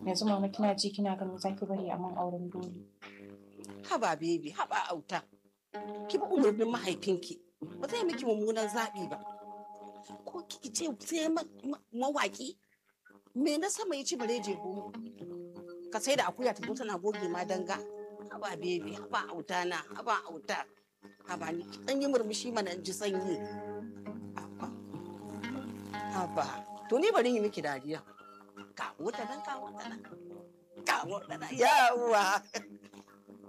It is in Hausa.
yanzu mama kina ji kina ganin zaki bari a man auren dole haba bebi haba auta ki bi umarnin mahaifinki ba zai miki mummunan zaɓi ba ko kiki ce sai mawaƙi me na sama ya ci bare je goma ka sai da akuya ta zo tana goge ma danga haba bebi haba auta na haba auta haba ni dan yi murmushi mana in ji sanyi haba haba to ni bari yi miki dariya ka wata nan ka wata nan ka wata nan yawa